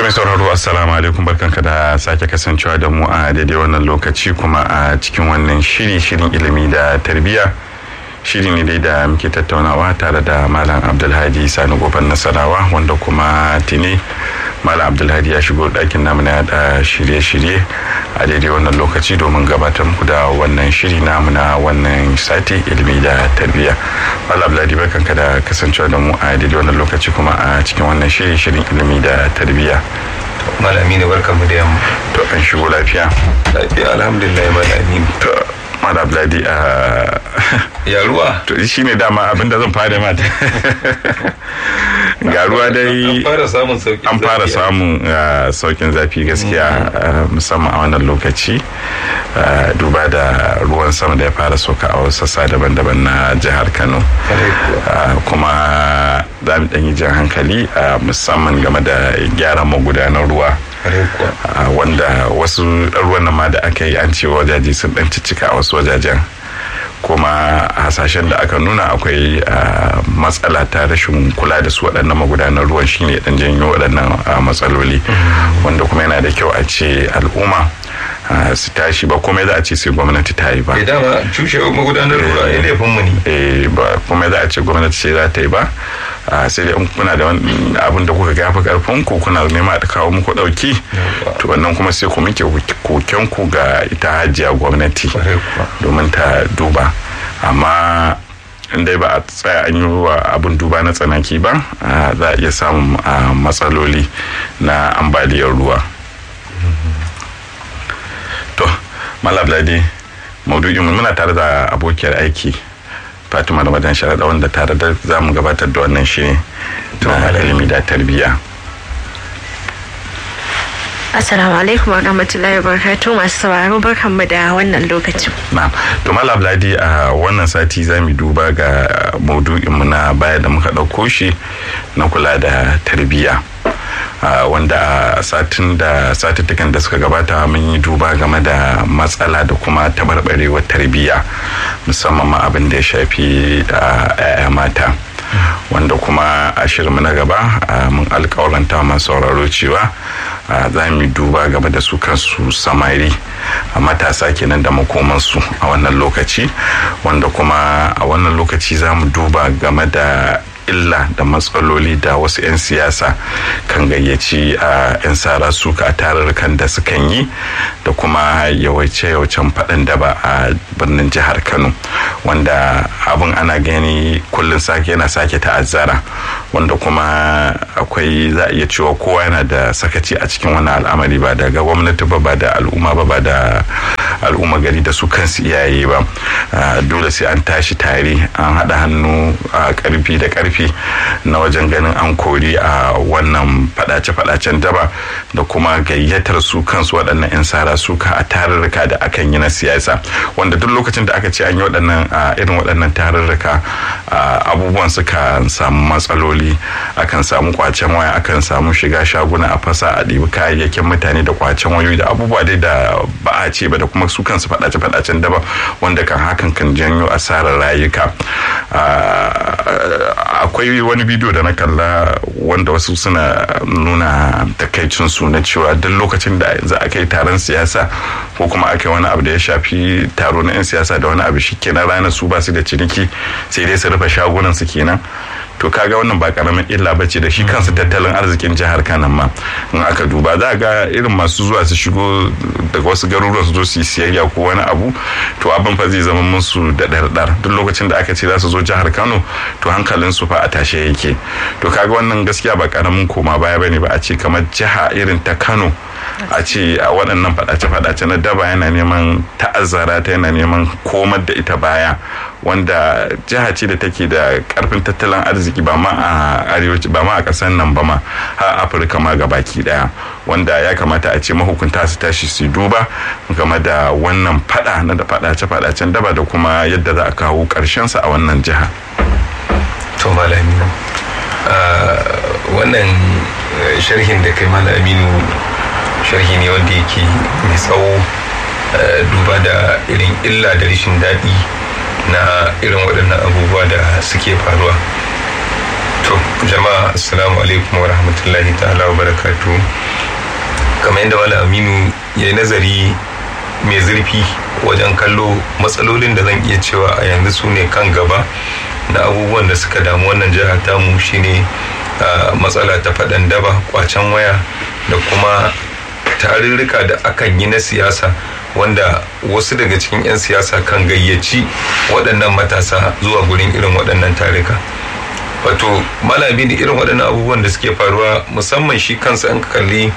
mai sauraro assalamu alaikum barkanka da sake kasancewa da mu a daidai wannan lokaci kuma a cikin wannan shiri shirin ilimi da tarbiyya shiri ne dai da muke tattaunawa tare da malam abdulhadi sani goban nasarawa wanda kuma tine malam abdulhadi ya shigo ɗakin namu na da shirye-shirye a daidai wannan lokaci domin gabatar muku da wannan shiri namu na wannan sati ilimi da tarbiyya malam abdulhadi barkanka da kasancewa da mu a daidai wannan lokaci kuma a cikin wannan shiri shirin ilimi da tarbiyya malami ne barkan mu da yamma to an shigo lafiya lafiya alhamdulillah malami to mara bladi a ya ruwa to shi ne dama abinda zan fara mata ga ruwa dai an fara samun sauki an fara samun saukin zafi gaskiya musamman a wannan lokaci duba da ruwan sama da ya fara sauka a wasu sassa daban-daban na jihar kano kuma za mu yi jan hankali musamman game da gyara magudanar ruwa wanda wasu ruwan nan ma da aka yi an ce wajaje sun dan cicika a wasu wajajen kuma hasashen da aka nuna akwai matsala ta rashin kula da su waɗannan magudanar ruwan shine dan janyo waɗannan matsaloli wanda kuma yana da kyau a ce al'umma su tashi ba komai za a ce sai gwamnati ta yi ba. dama cushe magudanar ruwa ya laifin mu ne. Eh ba komai za a ce gwamnati ce za ta yi ba. sai dai kuna da abin da kuka gafa karfin ku kuna nema da kawo muku dauki to wannan kuma sai ku muke koken ku ga ita hajiya gwamnati domin ta duba amma dai ba a tsaya an yi wa abin duba na tsanaki ba za a iya samun matsaloli na ambaliyar ruwa to malabladi maudu'in muna tare da abokiyar aiki fatima da madan sharaɗa wanda tare da za mu gabatar da wannan shi na ilimi da tarbiyya Assalamu alaikum wa rahmatullahi wa barakatuh masu sauraro barkanmu da wannan lokacin. Na'am. To Malam Abdulhadi a wannan sati za mu duba ga maudu'inmu na baya da muka ɗauko shi na kula da tarbiyya. Uh, wanda satin da satuttukan da suka gabata mun yi duba game da matsala da kuma tabarbarewar tarbiyya musamman ma abin da ya shafi uh, mata wanda kuma a shirinmu na gaba uh, mun alkawaranta masu sauraro cewa za mu duba game da su kansu samari a matasa kenan da makomansu a wannan lokaci wanda kuma a wannan lokaci za mu duba game da illa da matsaloli da wasu 'yan siyasa kan gayyaci a 'yan sara suka a tarurrukan da sukan yi da kuma yawace-yawacen faɗin daba a birnin jihar kano wanda abin ana gani kullum sake yana sake ta'azzara wanda kuma akwai za a iya cewa kowa yana da sakaci a cikin wani al'amari ba daga gwamnati ba ba da al'umma ba ba da al'umma gari da su kansu iyaye ba dole sai an tashi tare an haɗa hannu a ƙarfi da ƙarfi karfi na wajen ganin an kori a wannan fadace-fadacen daba da kuma gayyatar su kansu waɗannan 'yan sara suka a tarurruka da akan yi na siyasa wanda duk lokacin da aka ce an yi waɗannan irin waɗannan tarurruka abubuwan suka samu matsaloli akan samu kwacen waya akan samu shiga shaguna a fasa a ɗibi kayayyakin mutane da kwacen wayoyi da abubuwa dai da ba a ce ba da kuma su kansu fadace-fadacen daba wanda kan hakan kan janyo asarar rayuka akwai wani bidiyo da na kalla wanda wasu suna nuna takaicin su na cewa duk lokacin da za a kai taron siyasa ko kuma aka wani abu da ya shafi taro na 'yan siyasa da wani abu shi kenan ranar su ba su da ciniki sai dai su rufe shagunan su kenan to kaga wannan ba karamin illa ba ce da shi kansu tattalin arzikin jihar kanan ma in aka duba za ga irin masu zuwa su shigo daga wasu garuruwa su zo su yi siyayya ko wani abu to abin fa zai zama musu da ɗarɗar duk lokacin da aka ce za su zo jihar kano to hankalin su fa a tashe yake to kaga wannan gaskiya ba karamin koma baya bane ba a ce kamar jiha irin ta kano a ce a waɗannan faɗace-faɗace na daba yana neman ta'azzara ta yana neman komar da ita baya wanda jiha ce da take da karfin tattalin arziki ba ma a arewaci ba ma a ƙasar nan ba ma har afirka ma ga baki daya wanda ya kamata a ce mahukunta su tashi su duba game da wannan fada na da faɗace-faɗacen daba da kuma yadda za a kawo sa a wannan jiha. to malami wannan sharhin da kai malaminu sharhi ne wanda yake mai tsawo duba da irin illa da rashin daɗi na irin waɗannan abubuwa da suke faruwa to jama'a assalamu alaikum wa rahmatullahi ta'ala wa barakatu kamar yadda wala aminu ya yi nazari mai zurfi wajen kallo matsalolin da zan iya cewa a yanzu su ne kan gaba na abubuwan da suka damu wannan jihar tamu shine matsala ta faɗan daba kwacen waya da kuma tarurruka da akan yi na siyasa wanda wasu daga cikin 'yan siyasa kan gayyaci waɗannan matasa zuwa gurin irin waɗannan tarika wato malami da irin waɗannan abubuwan da suke faruwa musamman shi kansa an kalli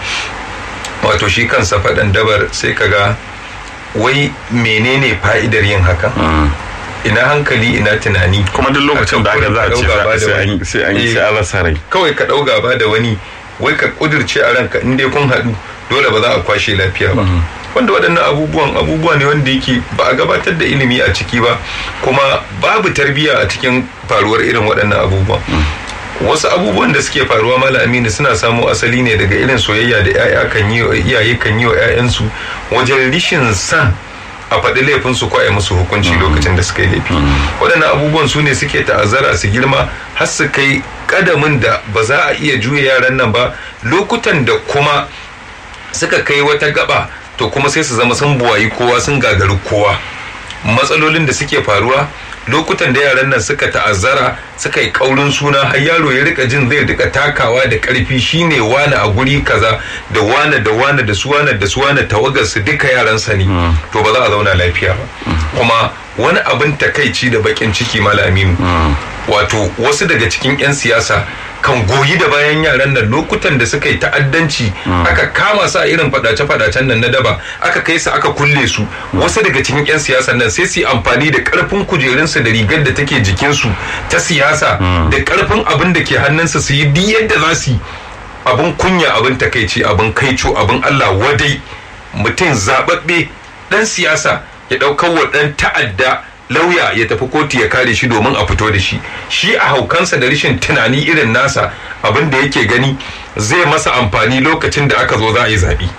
wato shi kansa faɗan dabar sai ka ga wai menene fa'idar yin haka ina hankali ina tunani kuma duk lokacin da aka za a ce sai an yi sai an rasa rai kawai ka ɗau gaba da wani wai ka ƙudurce a ranka in dai kun haɗu dole ba za a kwashe lafiya ba wanda waɗannan abubuwan abubuwa ne wanda yake ba a gabatar da ilimi a ciki ba kuma babu tarbiyya a cikin faruwar irin waɗannan abubuwan wasu abubuwan da suke faruwa mala aminu suna samo asali ne daga irin soyayya da 'ya'ya kan yi iyaye kan yi wa 'ya'yansu wajen rishin san a faɗi laifin su ko a musu hukunci lokacin da suka yi laifi waɗannan abubuwan su ne suke ta'azzara su girma har su kai kadamin da ba za a iya juya yaran nan ba lokutan da kuma suka kai wata gaba to kuma sai su zama sun buwayi kowa sun gagari kowa matsalolin da suke faruwa lokutan da yaran nan suka ta'azzara suka yi kaurin suna har yaro ya rika jin zai rika takawa da karfi shine wane a guri kaza da wane da wane da su wane da su wane tawagar su duka yaran sa ne to ba za a zauna lafiya ba kuma wani abin takaici da bakin ciki malaminu wato wasu daga cikin 'yan siyasa kan goyi da bayan yaran nan lokutan da suka yi ta'addanci aka kama su a irin fadace-fadacen nan na daba aka kai su aka kulle su wasu daga cikin 'yan siyasa nan sai su yi amfani da karfin kujerunsu da rigar da take jikinsu ta siyasa da karfin abin da ke hannunsu su yi duk yadda za su yi abin kunya abin takaici abin kaico abin allah wadai mutum zababbe dan siyasa ya ɗaukar wa ɗan ta'adda lauya ya tafi kotu ya kare shi domin a fito da shi shi a haukansa da rashin tunani irin nasa abin da yake gani zai masa amfani lokacin da aka zo za a yi zaɓe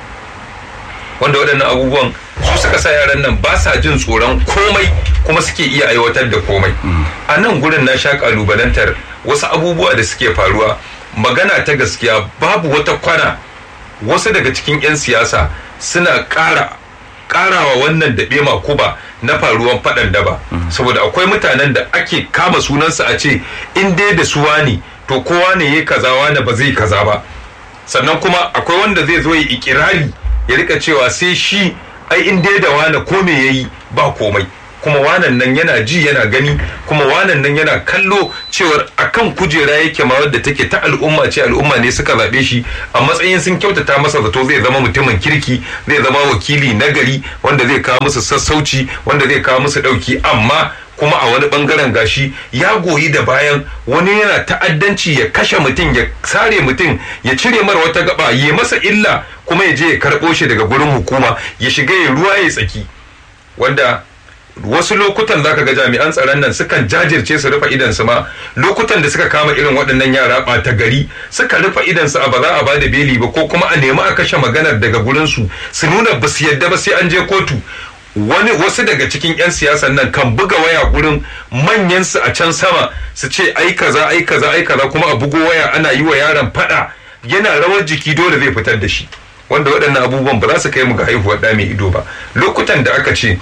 wanda waɗannan abubuwan su suka sa yaran nan ba sa jin tsoron komai kuma suke iya aiwatar da komai a nan gurin na sha ƙalubalantar wasu abubuwa da suke faruwa magana ta gaskiya babu wata kwana wasu daga cikin 'yan siyasa suna ƙara ƙarawa wannan daɓe makuba na faruwan faɗan daba saboda akwai mutanen da ake kama sunansa a ce in dai da suwa ne to kowa ne ya kaza wani ba zai kaza ba sannan kuma akwai wanda zai zo ya ikirari ya rika cewa sai shi ai in dai da wani ko me yayi ba komai kuma wanan nan yana ji yana gani kuma wanan nan yana kallo cewar akan kujera yake ma wadda take ta al'umma ce al'umma ne suka zaɓe shi a matsayin sun kyautata masa zato zai zama mutumin kirki zai zama wakili nagari wanda zai kawo musu sassauci wanda zai kawo musu ɗauki amma kuma a wani bangaren gashi ya goyi da bayan wani yana ta'addanci ya kashe mutum ya sare mutum ya cire mara wata gaba ya masa illa kuma ya je ya karɓo shi daga gurin hukuma ya shiga ya ruwa ya tsaki wanda wasu lokutan zaka ga jami'an tsaron nan sukan jajirce su rufe idansu ma lokutan da suka kama irin waɗannan yara ɓata gari suka rufe idansu a ba za a bada beli ba ko kuma a nemi a kashe maganar daga gurinsu su nuna ba su yadda ba sai an je kotu wani wasu daga cikin 'yan siyasan nan kan buga waya gurin manyan su a can sama su ce ai kaza ai kaza ai kaza kuma a bugo waya ana yi wa yaron fada yana rawar jiki dole zai fitar da shi wanda waɗannan abubuwan ba za su kai mu ga haihuwar ɗa mai ido ba lokutan da aka ce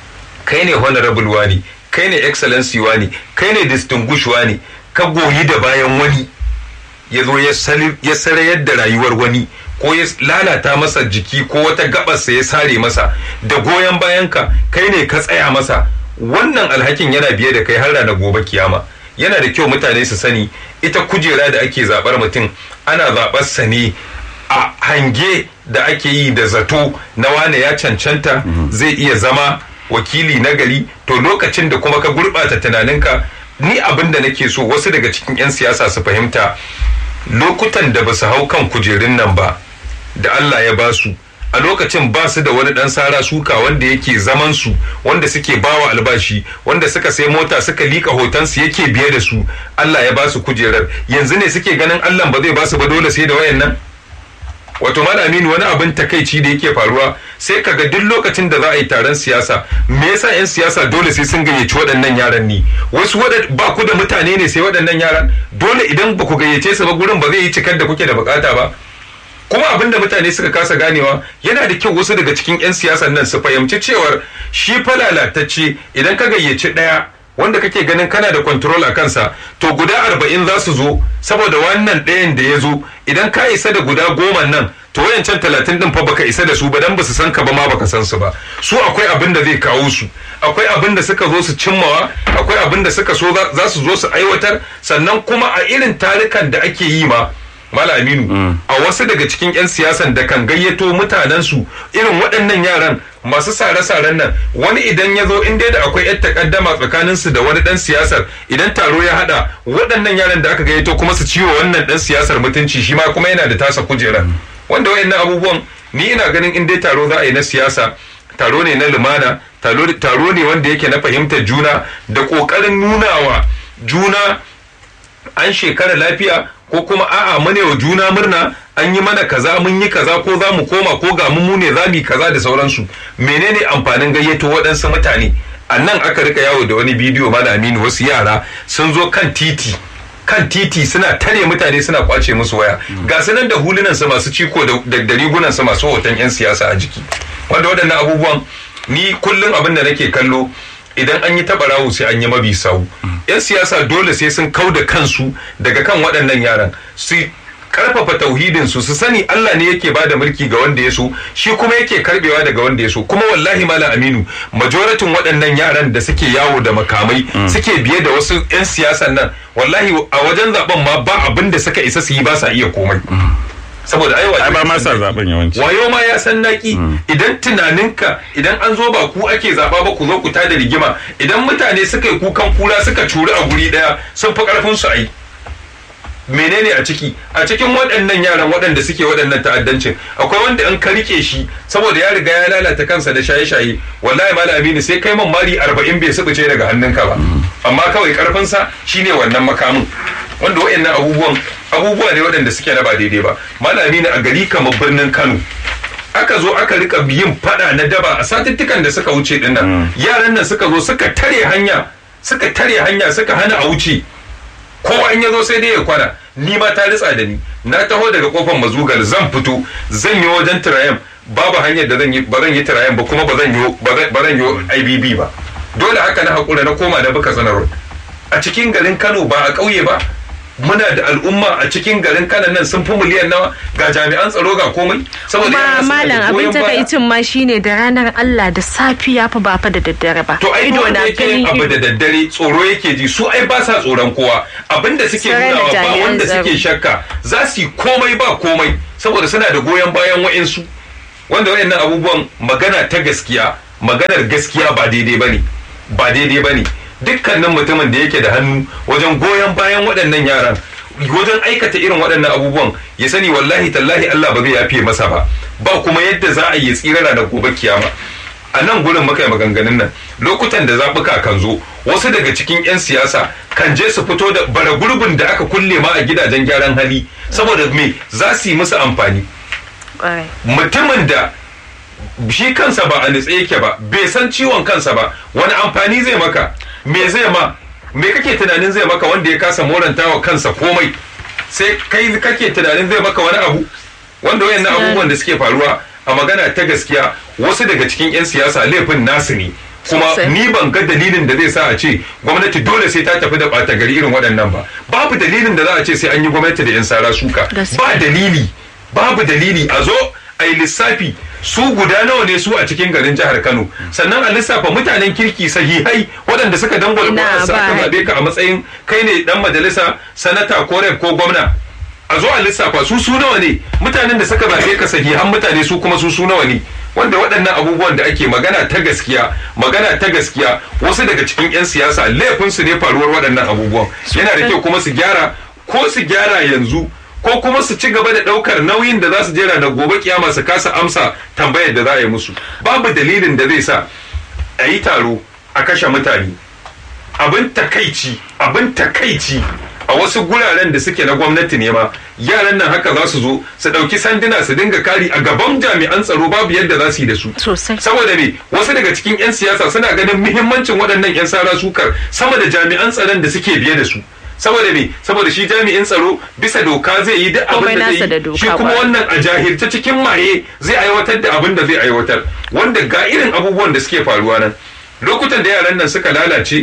kai ne honorable wani kai ne excellency wani kai ne distinguished wani ka goyi da bayan wani ya zo ya sarayar da rayuwar wani ko ya lalata masa jiki ko wata gabarsa ya sare masa da goyon bayanka kai ne ka tsaya masa wannan alhakin yana biye da kai har ranar gobe kiyama yana da kyau mutane su sani ita kujera da ake zabar mutum ana zabar sa ne a hange da ake yi da zato na wane ya cancanta zai iya zama wakili na gari to lokacin da kuma ka gurɓata tunaninka ni abin da nake so wasu daga cikin 'yan siyasa su fahimta lokutan da ba su hau kan kujerun nan ba da Allah ya ba su a lokacin ba su da wani dan sara suka wanda yake zaman su wanda suke bawa albashi wanda suka sai mota suka lika hotonsu yake biye da su Allah ya ba su kujerar yanzu ne suke ganin Allah ba zai ba su ba dole sai da wayan nan wato aminu wani abin takaici da yake faruwa sai kaga duk lokacin da za a yi taron siyasa me yasa 'yan siyasa dole sai sun gayyaci waɗannan yaran ne wasu ba ku da mutane ne sai waɗannan yaran dole idan ba ku gayyace su ba gurin ba zai yi cikar da kuke da bukata ba kuma abin da mutane suka kasa ganewa yana da kyau wasu daga cikin 'yan siyasan nan su fahimci cewar shi fa lalatacce idan ka gayyaci ɗaya wanda kake ganin kana da control a kansa to guda arba'in za su zo saboda wannan ɗayan da ya zo idan ka isa da guda goma nan to wayancan talatin din fa baka isa da su ba dan basu san ka ba ma baka san su ba su akwai abin da zai kawo su akwai abin da suka zo su cimmawa akwai abin da suka so za su zo su aiwatar sannan kuma a irin tarukan da ake yi ma Mala Aminu a wasu daga cikin 'yan siyasan da kan gayyato mutanensu irin waɗannan yaran masu sare-saren nan wani idan ya zo in dai da akwai 'yan takaddama tsakaninsu da wani ɗan siyasar idan taro ya haɗa waɗannan yaran da aka gayyato kuma su ciwo wannan ɗan siyasar mutunci shi ma kuma yana da tasa kujerar wanda wayannan abubuwan ni ina ganin in dai taro za a yi na siyasa taro ne na lumana taro ne wanda yake na fahimtar juna da ƙoƙarin nunawa juna an shekara lafiya ko kuma a'a mune wa juna murna an yi mana kaza mun yi kaza ko za mu koma ko ga mu ne za mu yi kaza da sauransu menene amfanin gayyato waɗansu mutane a nan aka rika yawo da wani bidiyo mana aminu wasu yara sun zo kan titi kan titi suna tare mutane suna kwace musu waya ga su nan da hulunan su masu ciko da rigunan su masu hoton yan siyasa a jiki wanda waɗannan abubuwan ni kullum abin da nake kallo idan an yi taɓa rawu sai an yi mabi sau yan siyasa dole sai sun kau da kansu daga kan waɗannan yaran su karfafa tauhidin su su sani Allah ne yake bada mulki ga wanda ya so shi kuma yake karbewa daga wanda ya so kuma wallahi malam aminu majoratin waɗannan yaran da suke yawo da makamai suke biye da wasu yan siyasan nan wallahi a wajen zaben ma ba abin da suka isa su yi ba sa iya komai saboda ai ai ba ma sa zaben yawanci wayo ma ya san naki idan tunaninka idan an zo ba ku ake zaba ba ku zo ku tada rigima idan mutane suka yi kukan kura suka curi a guri daya sun fi karfin su ai menene a ciki a cikin waɗannan yaran waɗanda suke waɗannan ta'addancin akwai wanda in ka rike shi saboda ya riga ya lalata kansa da shaye-shaye wallahi malam aminu sai kai man mari arba'in bai subuce daga hannunka ba amma kawai karfinsa shine wannan makamin wanda waɗannan abubuwan abubuwa ne waɗanda suke na ba daidai ba malami ne a gari kamar birnin kano aka zo aka rika yin fada na daba a satuttukan da suka wuce dinnan yaran nan suka zo suka tare hanya suka tare hanya suka hana a wuce kowa in ya zo sai dai ya kwana ni ma ta ritsa da ni na taho daga kofar mazugal zan fito zan yi wajen tirayen babu hanyar da zan yi ba zan yi tirayen ba kuma ba zan yi ba zan yi IBB ba dole haka na hakura na koma da buka sanar a cikin garin Kano ba a ƙauye ba muna da al'umma a cikin garin kanan nan sun fi miliyan nawa ga jami'an tsaro ga komai saboda kuma malam abin takaicin ma shine da ranar Allah da safiya fa ba fa da daddare ba to ai wanda yake yin abu da daddare tsoro yake ji su ai ba sa tsoron kowa abinda suke nunawa ba wanda suke shakka za su yi komai ba komai saboda suna da goyon bayan wa'insu wanda wayannan abubuwan magana ta gaskiya maganar gaskiya ba daidai bane ba daidai bane dukkanin mutumin da yake da hannu wajen goyon bayan waɗannan yaran wajen aikata irin waɗannan abubuwan ya sani wallahi tallahi Allah ba zai yafe masa ba ba kuma yadda za a yi tsira da gobe kiyama a nan gurin muka yi maganganun nan lokutan da zaɓuka kan zo wasu daga cikin 'yan siyasa kan je su fito da bara gurbin da aka kulle ma a gidajen gyaran hali saboda me za su yi musu amfani mutumin da shi kansa ba a nitse yake ba bai san ciwon kansa ba wani amfani zai maka me zai ma me kake tunanin zai maka wanda ya kasa moranta wa kansa komai sai kai kake tunanin zai maka wani abu wanda wayannan abubuwan da suke faruwa a magana ta gaskiya wasu daga cikin 'yan siyasa laifin nasu ne kuma ni ban ga dalilin da zai sa a ce gwamnati dole sai ta tafi da ɓata gari irin waɗannan ba babu dalilin da za a ce sai an yi gwamnati da 'yan sara suka ba dalili babu dalili a zo a yi lissafi su guda nawa ne su a cikin garin jihar Kano sannan a lissafa mutanen kirki sahihai waɗanda suka dangwala ƙwarar su aka zaɓe ka a matsayin kai ne dan majalisa sanata ko rep ko gwamna a zo a lissafa su su nawa ne mutanen da suka zaɓe ka sahihan mutane su kuma su su nawa ne wanda waɗannan abubuwan da ake magana ta gaskiya magana ta gaskiya wasu daga cikin 'yan siyasa laifinsu ne faruwar waɗannan abubuwan yana da kyau kuma su gyara ko su gyara yanzu ko kuma su ci gaba da ɗaukar nauyin da za su jera da gobe kiyama su kasa amsa tambayar da za a yi musu babu dalilin da zai sa a yi taro a kashe mutane abin takaici abin takaici a wasu guraren da suke na gwamnati ne ma yaran nan haka za su zo su ɗauki sanduna su dinga kari a gaban jami'an tsaro babu yadda za su yi da su Sosai. saboda me wasu daga cikin 'yan siyasa suna ganin muhimmancin waɗannan 'yan sara sukar sama da jami'an tsaron da suke biye da su saboda me saboda shi jami'in tsaro bisa doka zai yi duk Komai abin da nasa da zai yi doka shi kuma ba. wannan a jahilta cikin maye zai aiwatar da abin da zai aiwatar wanda ga irin abubuwan da suke faruwa nan lokutan da yaran nan suka lalace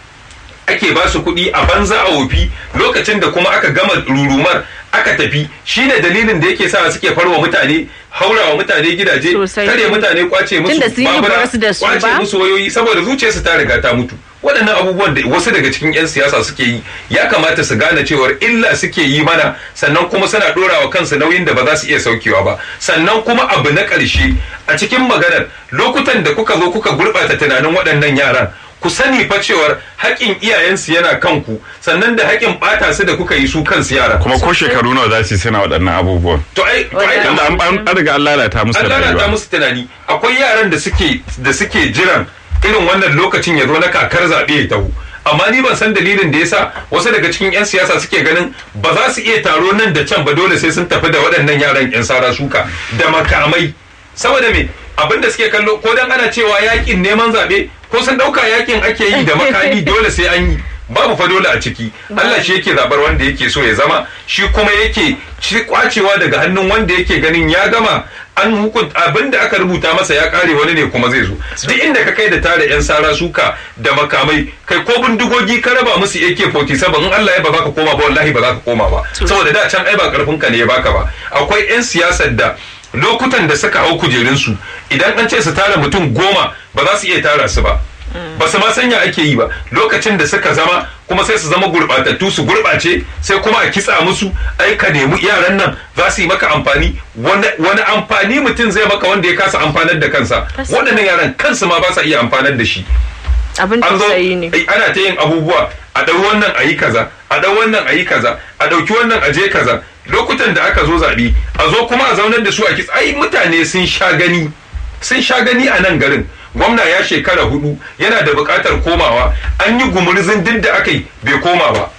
ake ba su kuɗi a banza a wofi lokacin da kuma aka gama rurumar aka tafi shine dalilin da yake sa suke farwa mutane haurawa mutane gidaje Sosai. tare mutane kwace musu Tunda sun yi babura, basu da su kwace ba. musu wayoyi saboda zuciyarsu ta riga ta mutu waɗannan abubuwan da wasu daga cikin 'yan siyasa suke yi ya kamata su gane cewar illa suke yi mana sannan kuma suna ɗora wa kansu nauyin da ba za su iya saukewa ba sannan kuma abu na ƙarshe a cikin maganar lokutan da kuka zo kuka gurɓata tunanin waɗannan yaran ku sani fa cewar haƙƙin iyayensu yana kanku sannan da haƙƙin ɓata su da kuka yi su kansu yara kuma ko shekaru nawa za su yi suna waɗannan abubuwan to ai to ai tunda an- an an riga an lalata musu an lalata rayuwa musu tunani akwai yaran da suke da suke jiran irin wannan lokacin ya zo na kakar zaɓe ya taho amma ni ban san dalilin da yasa wasu daga cikin 'yan siyasa suke ganin ba za su iya taro nan da can ba dole sai sun tafi da waɗannan yaran 'yan sara suka da makamai saboda me abin da suke kallo ko dan ana cewa yakin neman zaɓe ko sun ɗauka yakin ake yi da makami dole sai an yi babu fa dole a ciki Allah shi yake zabar wanda yake so ya zama shi kuma yake ci kwacewa daga hannun wanda yake ganin ya gama an hukunta abin da aka rubuta masa ya kare wani ne kuma zai zo duk inda ka kai da tare yan sara suka da makamai kai ko bindigogi ka raba musu AK47 in Allah ya ba za ka koma ba wallahi ba za ka koma ba saboda da can ai ba karfin ka ne ya baka ba akwai yan siyasar da lokutan da suka hau kujerunsu idan an ce su tara mutum goma ba za su iya tara su ba ba su ma sanya ake yi ba lokacin da suka zama kuma sai su zama gurbatattu su gurbace sai kuma a kitsa musu ai ka nemi yaran nan za su yi maka amfani wani wani amfani mutum zai maka wanda ya kasa amfanar da kansa waɗannan yaran kansu ma ba sa iya amfanar da shi abin an zo tausayi ne ai, ana ta yin abubuwa a ɗau wannan a yi kaza a ɗau wannan a yi kaza a ɗauki wannan a je kaza lokutan da aka zo zaɓe a zo kuma a zaunar da su a kitsa ai mutane sun sha gani sun sha gani a nan garin gwamna ya shekara hudu yana da buƙatar komawa an yi gumurzin duk da aka yi bai koma ba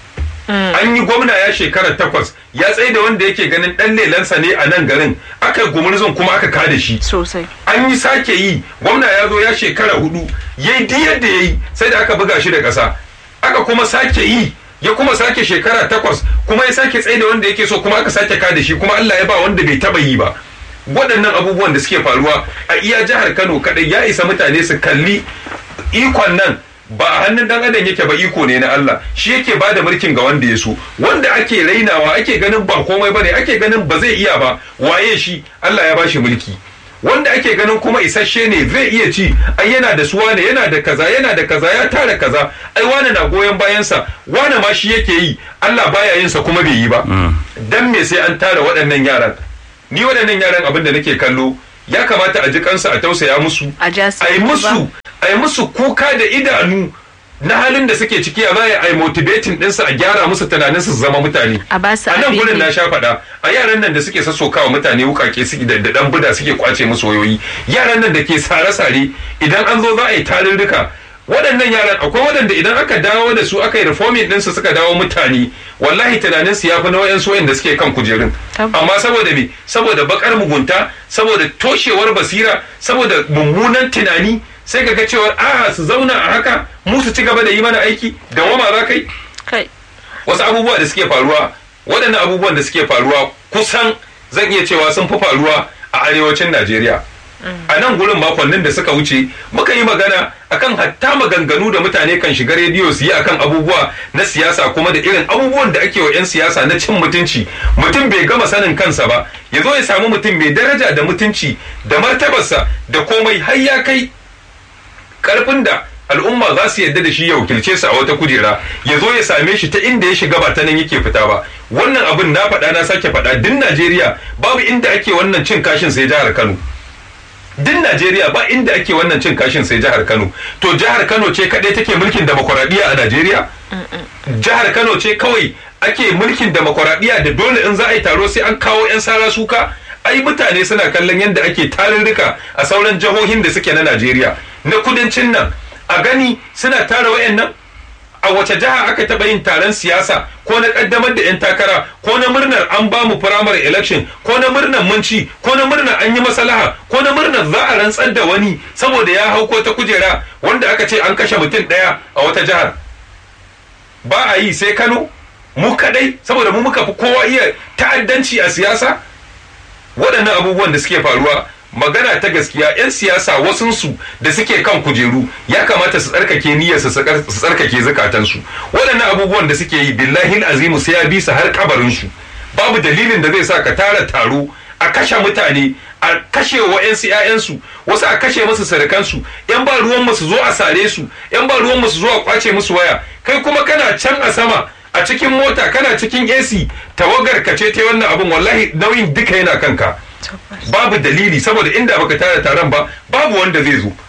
an yi gwamna ya shekara takwas ya tsaye da wanda yake ganin ɗan lelansa ne a nan garin aka yi gumurzin kuma aka kada shi sosai an yi sake yi gwamna ya zo ya shekara hudu ya yi duk yadda ya yi sai da aka buga shi da ƙasa aka kuma sake yi ya kuma sake shekara takwas kuma ya sake tsaye da wanda yake so kuma aka sake kada shi kuma Allah ya ba wanda bai taba yi ba waɗannan abubuwan da suke faruwa a iya jihar Kano kadai ya isa mutane su kalli ikon nan ba a hannun dan adam yake ba iko ne na Allah shi yake ba da mulkin ga wanda ya so wanda ake rainawa ake ganin ba komai bane ake ganin ba zai iya ba waye shi Allah ya bashi mulki wanda ake ganin kuma isasshe ne zai iya ci ai yana da suwa ne yana da kaza yana da kaza ya tara kaza ai wane na goyon bayansa wane ma shi yake yi Allah baya yin sa kuma bai yi ba dan me sai an tara waɗannan yaran ni waɗannan yaran abin da nake kallo ya kamata a ji kansa a tausaya musu A ja su a yi ba. musu a yi musu kuka da idanu na halin da suke ciki a baya a yi motivating ɗinsu a gyara musu tunanin su zama mutane A ba su a nan abin gurin yi. na sha faɗa a yaran nan da suke sassokawa mutane wukake suke da da dan buda suke kwace musu wayoyi yaran nan da ke sare-sare idan an zo za a yi tarurruka waɗannan yaran akwai waɗanda idan aka dawo da su aka yi reforming ɗinsu suka dawo mutane wallahi tunanin su ya fi na wayansu wayanda suke kan kujerun Tabbas. amma saboda me saboda bakar mugunta saboda toshewar basira saboda mummunan tunani sai ka ga cewar a su zauna a haka mu su ci gaba da yi mana aiki da wama za kai kai wasu abubuwa da suke faruwa waɗannan abubuwan da suke faruwa kusan zan iya cewa sun fi faruwa a arewacin najeriya a nan gurin makonnin da suka wuce muka yi magana akan hatta maganganu da mutane kan shiga rediyo su yi akan abubuwa na siyasa kuma da irin abubuwan da ake wa 'yan siyasa na cin mutunci mutum bai gama sanin kansa ba ya zo ya samu mutum mai daraja da mutunci da martabarsa da komai har ya kai karfin da al'umma za su yadda da shi ya wakilce su a wata kujera ya zo ya same shi ta inda ya shiga ba ta nan yake fita ba wannan abin na faɗa na sake faɗa din najeriya babu inda ake wannan cin kashin sai jihar kano din najeriya ba inda ake wannan cin kashin sai jihar kano to jihar kano ce kaɗai take mulkin demokuraɗiyya a najeriya jihar kano ce kawai ake mulkin demokuraɗiyya da dole in za a yi taro sai an kawo 'yan sara suka ai mutane suna kallon yadda ake tarurruka a sauran jihohin da suke na najeriya na kudancin nan a gani suna tara wayannan a wace jiha aka taɓa yin taron siyasa ko na ƙaddamar da 'yan takara ko na murnar an ba mu firamare election ko na murnar munci ko na murnar an yi masalaha ko na murnar za a rantsar da wani saboda ya hau ko ta kujera wanda aka ce an kashe mutum ɗaya a wata jihar ba a yi sai kano mu kadai saboda mu muka fi kowa iya ta'addanci a siyasa waɗannan abubuwan da suke faruwa magana ta gaskiya 'yan siyasa wasunsu da suke kan kujeru ya kamata su tsarkake niyyarsu su tsarkake zukatansu waɗannan abubuwan da suke yi billahi azimu sai ya bi su har kabarinsu babu dalilin da zai sa ka tara taro a kashe mutane a kashe wa 'yan ‘ya'yansu wasu a kashe musu sadakansu ‘yan ba ruwan su zo a sare su ‘yan ba ruwan su zo a kwace musu waya kai kuma kana can a sama a cikin mota kana cikin AC tawagar ka ce ta wannan abin wallahi nauyin duka yana kanka babu dalili saboda inda baka tara taron ba babu wanda zai zo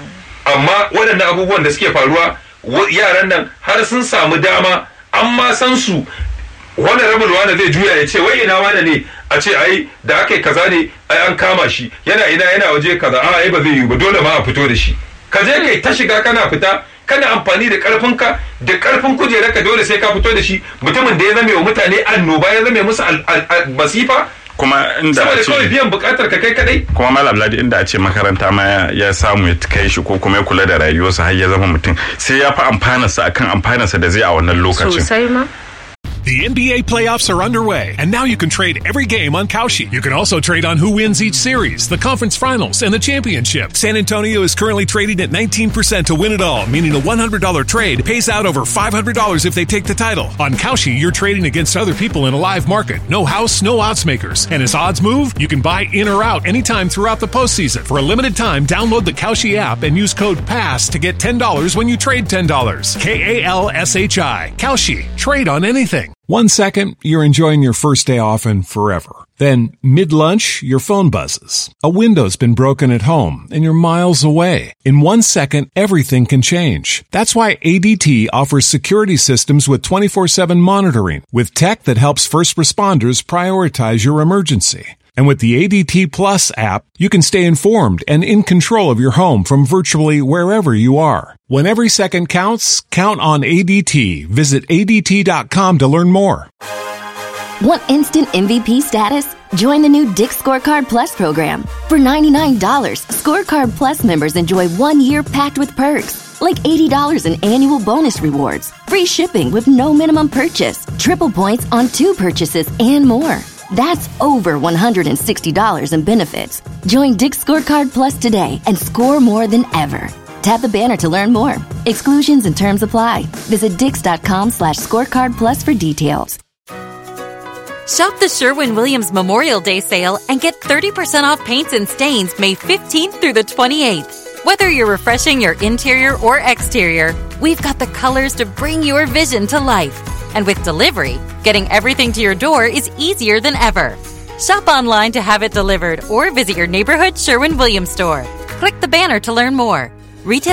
amma waɗannan abubuwan da suke faruwa yaran nan har sun samu dama an ma san su wani rabin wani zai juya ya ce wai ina wani ne a ce ai da aka yi kaza ne ai an kama shi yana ina yana waje kaza a ai ba zai yi ba dole ma a fito da shi ka je kai ta shiga kana fita kana amfani da karfinka da karfin kujerarka dole sai ka fito da shi mutumin da ya zame wa mutane annoba ya zame musu masifa kuma inda saboda a kawai ce biyan bukatar ka kai kadai kuma malam ladi inda a ce makaranta ma ya- ya samu ya kai shi ko kuma ya kula da rayuwarsa har ya zama mutum sai ya fi amfanarsa akan amfanarsa da zai a wannan lokacin sosai ma The NBA playoffs are underway, and now you can trade every game on Kalshi. You can also trade on who wins each series, the conference finals, and the championship. San Antonio is currently trading at 19% to win it all, meaning a $100 trade pays out over $500 if they take the title. On Kalshi, you're trading against other people in a live market. No house, no odds makers. And as odds move, you can buy in or out anytime throughout the postseason. For a limited time, download the Kalshi app and use code PASS to get $10 when you trade $10. K A L S H I. Kalshi. Trade on anything. One second, you're enjoying your first day off and forever. Then, mid lunch, your phone buzzes. A window's been broken at home and you're miles away. In one second, everything can change. That's why ADT offers security systems with 24 7 monitoring, with tech that helps first responders prioritize your emergency. And with the ADT Plus app, you can stay informed and in control of your home from virtually wherever you are. When every second counts, count on ADT. Visit ADT.com to learn more. Want instant MVP status? Join the new Dick Scorecard Plus program. For $99, Scorecard Plus members enjoy one year packed with perks, like $80 in annual bonus rewards, free shipping with no minimum purchase, triple points on two purchases, and more. That's over $160 in benefits. Join Dick Scorecard Plus today and score more than ever. Tap the banner to learn more. Exclusions and terms apply. Visit dix.com slash scorecard plus for details. Shop the Sherwin Williams Memorial Day sale and get 30% off paints and stains May 15th through the 28th. Whether you're refreshing your interior or exterior, we've got the colors to bring your vision to life. And with delivery, getting everything to your door is easier than ever. Shop online to have it delivered or visit your neighborhood Sherwin Williams store. Click the banner to learn more. Retail